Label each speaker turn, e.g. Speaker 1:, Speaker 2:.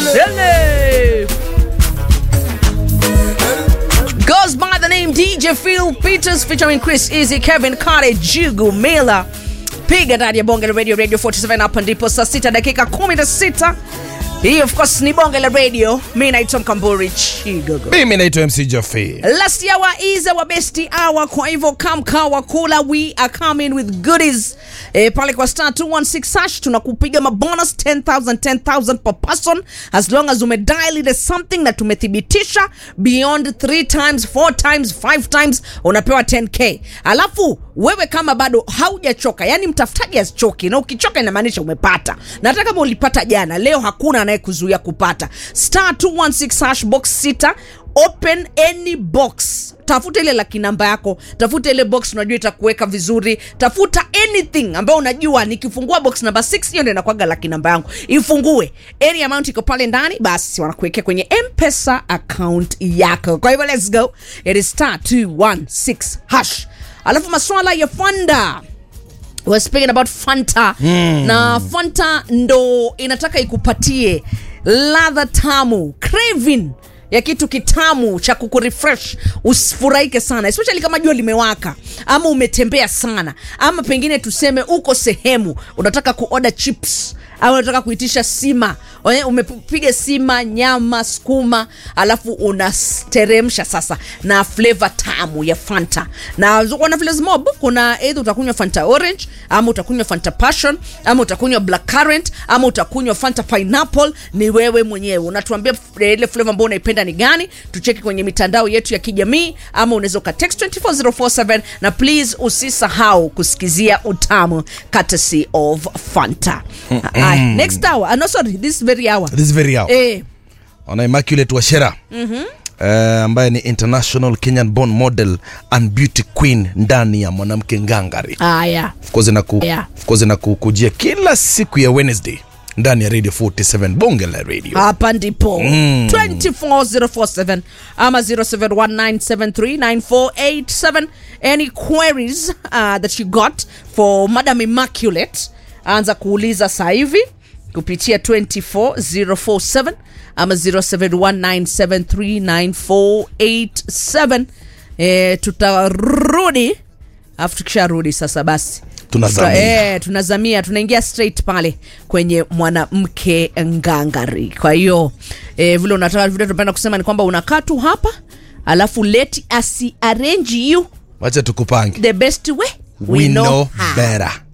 Speaker 1: Ele. Goes by the name DJ Phil Peters featuring Chris Easy, Kevin Kare, Jugu Mila. Piga ndani ya bonge la radio radio 47 hapa ndipo saa 6 dakika 16. Hii of course ni bonge la radio. Mimi naitwa Mkamburi Chigogo.
Speaker 2: mimi naitwa mc jofi
Speaker 1: Last hour is our best hour, kwa hivyo kamkawa kula, we are coming with goodies e, pale kwa star 216 hash tunakupiga mabonus 10000 10000 per person as long as umedial ile something na tumethibitisha beyond 3 times 4 times 5 times unapewa 10k alafu wewe kama bado haujachoka yani mtafutaji asichoki na ukichoka inamaanisha umepata na hata kama ulipata jana leo hakuna anayekuzuia kupata star 216 hash box 6 open any box tafuta ile laki namba yako tafuta ile box unajua itakuweka vizuri tafuta anything ambayo unajua nikifungua box namba 6 hiyo ndio inakwaga laki namba yangu ifungue any amount iko pale ndani basi wanakuwekea kwenye mpesa account yako kwa hivyo let's go it is star 216 hash alafu maswala ya fanda We're speaking about fanta mm. na fanta ndo inataka ikupatie ladha tamu craving ya kitu kitamu cha kukurefresh usifurahike sana especially kama jua limewaka ama umetembea sana ama pengine tuseme uko sehemu unataka kuoda chips au unataka kuitisha sima Oye, umepiga sima nyama skuma alafu unasteremsha sasa na flavor tamu ya fanta na wana flavors mob kuna either utakunywa fanta orange ama utakunywa fanta passion ama utakunywa black currant ama utakunywa fanta pineapple ni wewe mwenyewe unatuambia f- ile flavor ambayo unaipenda ni gani tucheki kwenye mitandao yetu ya kijamii ama unaweza ukatext 24047 na please usisahau kusikizia utamu courtesy of fanta Aye, next hour uh, no sorry this very hour
Speaker 2: this very hour
Speaker 1: eh,
Speaker 2: ona immaculate washera mm-hmm. Uh, ambaye ni international kenyan born model and beauty queen ndani ya mwanamke ngangari
Speaker 1: aya
Speaker 2: of course na ku,
Speaker 1: Yeah.
Speaker 2: of course na kukujia kila siku ya wednesday ndani ya radio 47 bonge la radio
Speaker 1: hapa ndipo 24047 ama 0719739487 any queries uh, that you got for madam immaculate anza kuuliza saa hivi kupitia 24047 ama 0719739487 eh, tutarudi alafu tukisharudi sasa basi
Speaker 2: Tunazamia.
Speaker 1: Tuta- eh, tunazamia tunaingia straight pale kwenye mwanamke ngangari kwa hiyo eh, vile unataka vile tunapenda kusema ni kwamba unakaa tu hapa alafu let us arrange you
Speaker 2: wacha tukupange
Speaker 1: the best way
Speaker 2: we know
Speaker 1: how.
Speaker 2: better